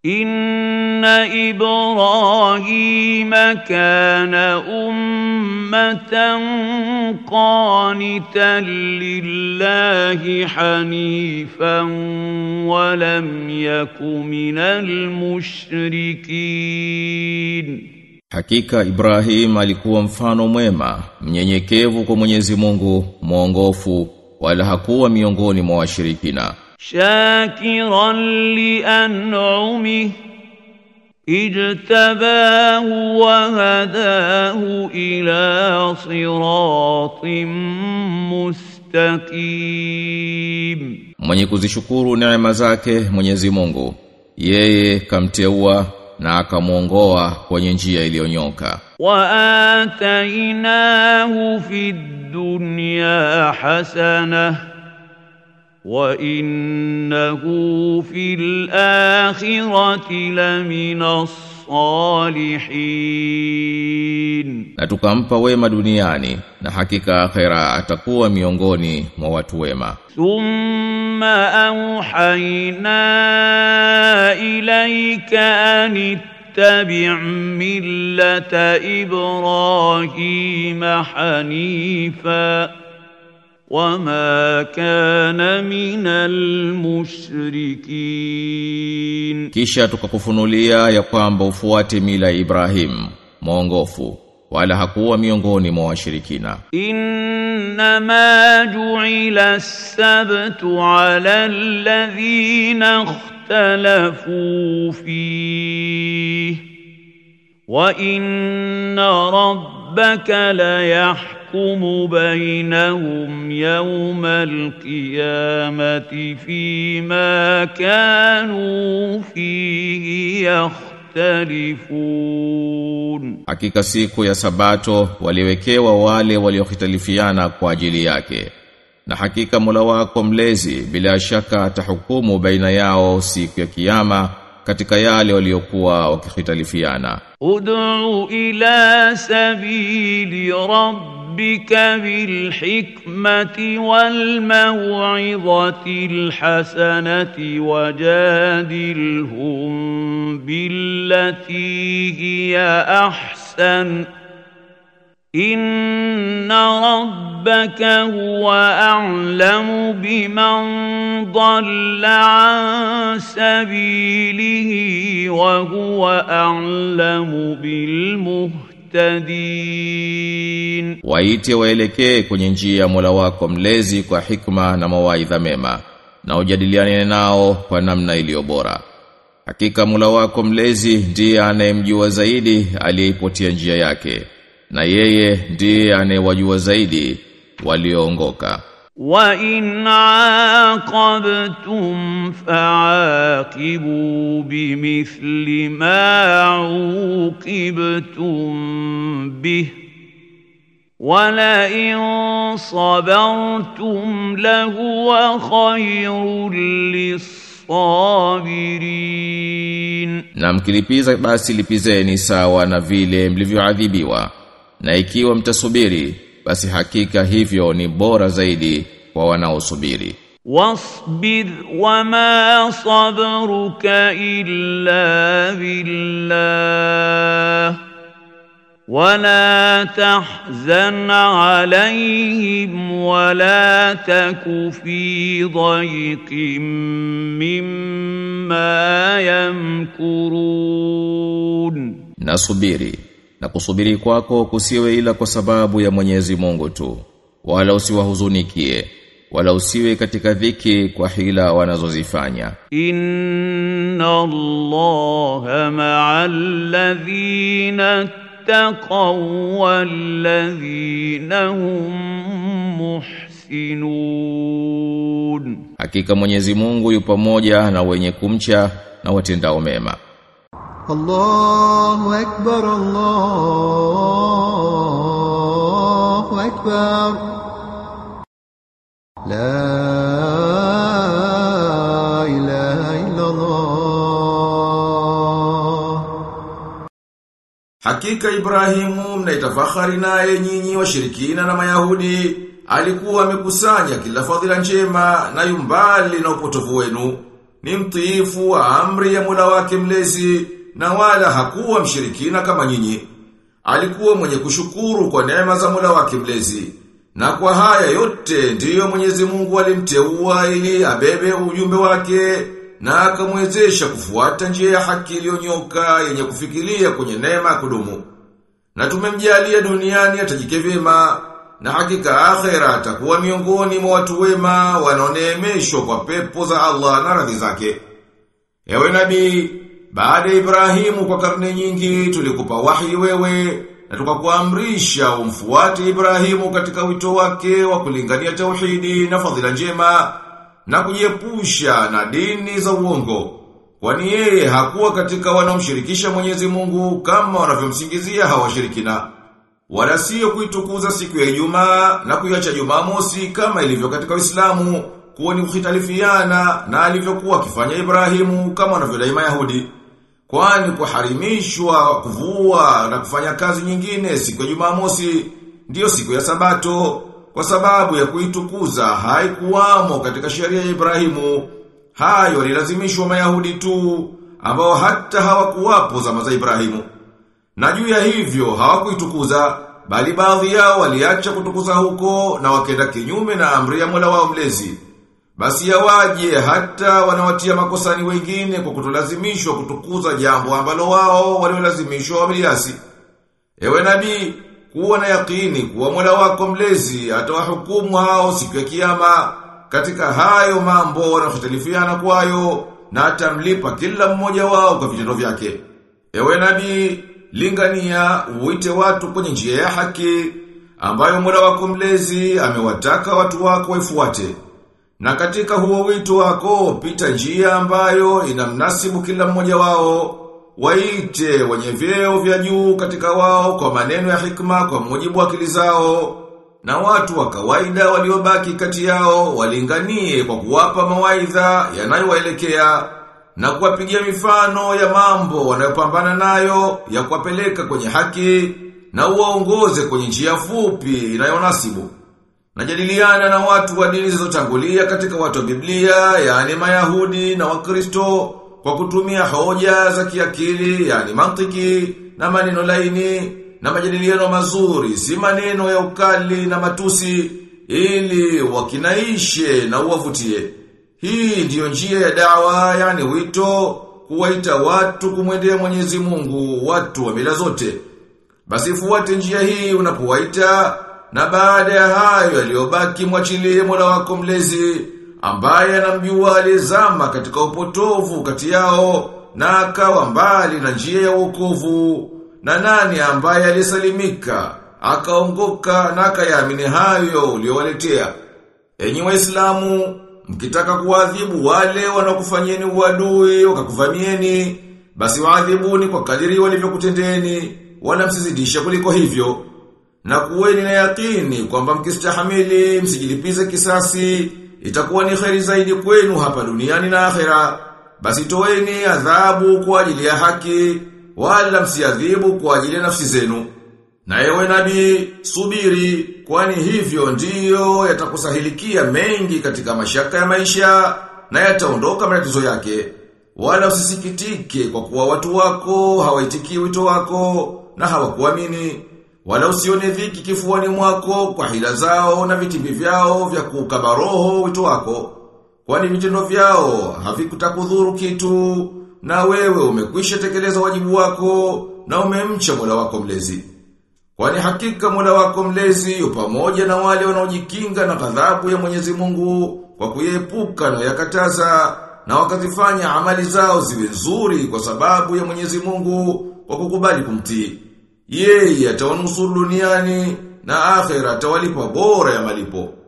إن إبراهيم كان أمة قانتا لله حنيفا ولم يك من المشركين Hakika Ibrahim alikuwa mfano mwema, mnyenyekevu kwa Mwenyezi Mungu, mwongofu, wala hakuwa miongoni mwa washirikina. شاكرا لأنعمه اجتباه وهداه إلى صراط مستقيم Mwenye kuzishukuru neema zake Mwenyezi Mungu, yeye kamteua na akamuongoa kwenye njia iliyonyoka. وآتيناه في الدنيا حسنة وإنه في الآخرة لمن الصالحين Na tukampa wema duniani na hakika akhera atakuwa miongoni mwa watu wema. ثم أوحينا إليك أن اتبع ملة إبراهيم حنيفا وما كان من المشركين Kisha tukakufunulia ya kwamba ufuate mila ya Ibrahim, mwongofu, wala hakuwa miongoni mwa washirikina. إنما جعل السبت على الذين اختلفوا فيه وإن ربك ليحكم بينهم يوم القيامة فيما كانوا فيه يختلفون Hakika siku ya sabato waliwekewa wale waliokhitalifiana kwa ajili yake. Na hakika Mola wako mlezi bila shaka atahukumu baina yao siku ya kiyama katika yale waliokuwa wakikhitalifiana. ادع إلى سبيل ربك بالحكمة والموعظة الحسنة وجادلهم بالتي هي أحسن إن ربك هو أعلم بمن ضل عن سبيله وهو أعلم بالمهتدين Waite waelekee kwenye njia ya Mola wako mlezi kwa hikma na mawaidha mema na ujadiliane nao kwa namna iliyo bora. Hakika Mola wako mlezi ndiye anayemjua zaidi aliyeipotia njia yake na yeye ndiye anayewajua zaidi walioongoka. وإن عاقبتم فعاقبوا بمثل ما عوقبتم به ولئن صبرتم لهو خير للصابرين Na mkilipiza basi lipizeni sawa na vile mlivyoadhibiwa. Na ikiwa mtasubiri basi hakika hivyo ni bora zaidi kwa wanaosubiri. واصبر وما صبرك إلا بالله ولا تحزن عليهم ولا تك في ضيق مما يمكرون Na subiri na kusubiri kwako kusiwe ila kwa sababu ya Mwenyezi Mungu tu wala usiwahuzunikie wala usiwe katika dhiki kwa hila wanazozifanya إن الله مع الذين اتقوا والذين هم محسنون hakika Mwenyezi Mungu yu pamoja na wenye kumcha na watendao mema الله أكبر الله أكبر لا إله إلا الله Hakika Ibrahimu mnaitafahari naye nyinyi washirikina na Mayahudi alikuwa amekusanya kila fadhila njema na yumbali na upotovu wenu ni mtiifu wa amri ya Mola wake mlezi na wala hakuwa mshirikina kama nyinyi. Alikuwa mwenye kushukuru kwa neema za Mola wake mlezi. Na kwa haya yote ndiyo Mwenyezi Mungu alimteua ili abebe ujumbe wake na akamwezesha kufuata njia ya haki iliyonyoka yenye kufikiria kwenye neema ya kudumu. Na tumemjalia duniani atajike vyema na hakika akhera atakuwa miongoni mwa watu wema wanaoneemeshwa kwa pepo za Allah na radhi zake. Ewe nabii, baada ya Ibrahimu kwa karne nyingi tulikupa wahi wewe na tukakuamrisha umfuate Ibrahimu katika wito wake wa kulingania tauhidi na fadhila njema na kujiepusha na dini za uongo. Kwani yeye hakuwa katika wanaomshirikisha Mwenyezi Mungu kama wanavyomsingizia hawashirikina. Wala sio kuitukuza siku ya Ijumaa na kuiacha Jumamosi kama ilivyo katika Uislamu kuwa ni kukhitalifiana na alivyokuwa akifanya Ibrahimu kama wanavyodai Mayahudi. Kwani kuharimishwa kuvua na kufanya kazi nyingine siku ya Jumamosi ndiyo siku ya Sabato kwa sababu ya kuitukuza haikuwamo katika sheria ya Ibrahimu. Hayo walilazimishwa Mayahudi tu ambao hata hawakuwapo zama za Ibrahimu. Na juu ya hivyo hawakuitukuza bali baadhi yao waliacha kutukuza huko na wakenda kinyume na amri ya Mola wao mlezi. Basi yawaje hata wanawatia makosani wengine kwa kutolazimishwa kutukuza jambo ambalo wao waliolazimishwa wameliasi. Ewe nabii, kuwa na yakini kuwa Mola wako mlezi atawahukumu hao siku ya kiyama katika hayo mambo wanayohtalifiana kwayo na atamlipa kila mmoja wao kwa vitendo vyake. Ewe nabii, lingania uite watu kwenye njia ya haki ambayo Mola wako mlezi amewataka watu wako waifuate. Na katika huo wito wako pita njia ambayo inamnasibu kila mmoja wao waite wenye vyeo vya juu katika wao kwa maneno ya hikma kwa mujibu wa akili zao na watu wa kawaida waliobaki kati yao walinganie kwa kuwapa mawaidha yanayowaelekea na kuwapigia mifano ya mambo wanayopambana nayo ya kuwapeleka kwenye haki na uwaongoze kwenye njia fupi inayonasibu. Najadiliana na watu wa dini zilizotangulia katika watu wa Biblia, yani Mayahudi na Wakristo kwa kutumia hoja za kiakili, yani mantiki na maneno laini na majadiliano mazuri, si maneno ya ukali na matusi ili wakinaishe na uwavutie. Hii ndiyo njia ya dawa, yani wito kuwaita watu kumwendea Mwenyezi Mungu, watu wa mila zote. Basi fuate njia hii unapowaita na baada ya hayo yaliyobaki mwachilie Mola wako mlezi ambaye anamjua alizama katika upotovu kati yao na akawa mbali na njia ya wokovu na nani ambaye alisalimika akaongoka na akayaamini hayo uliowaletea enyi waislamu mkitaka kuadhibu wale wanaokufanyeni uadui wakakuvamieni basi waadhibuni kwa kadiri walivyokutendeni wala msizidisha kuliko hivyo na kuweni na yakini kwamba mkistahamili msijilipize kisasi itakuwa ni kheri zaidi kwenu hapa duniani na akhera basi toeni adhabu kwa ajili ya haki wala msiadhibu kwa ajili ya nafsi zenu na ewe nabii subiri kwani hivyo ndiyo yatakusahilikia mengi katika mashaka ya maisha na yataondoka matatizo yake wala usisikitike kwa kuwa watu wako hawaitikii wito wako na hawakuamini wala usione dhiki kifuani mwako kwa hila zao na vitimbi vyao vya kukaba roho wito wako. Kwani vitendo vyao havikutakudhuru kitu na wewe umekwisha tekeleza wajibu wako na umemcha Mola wako mlezi. Kwani hakika Mola wako mlezi yu pamoja na wale wanaojikinga na ghadhabu ya Mwenyezi Mungu kwa kuyepuka na yakataza na wakazifanya amali zao ziwe nzuri kwa sababu ya Mwenyezi Mungu kwa kukubali kumtii. Yeye atawanusuru duniani na akhera atawalipa bora ya malipo.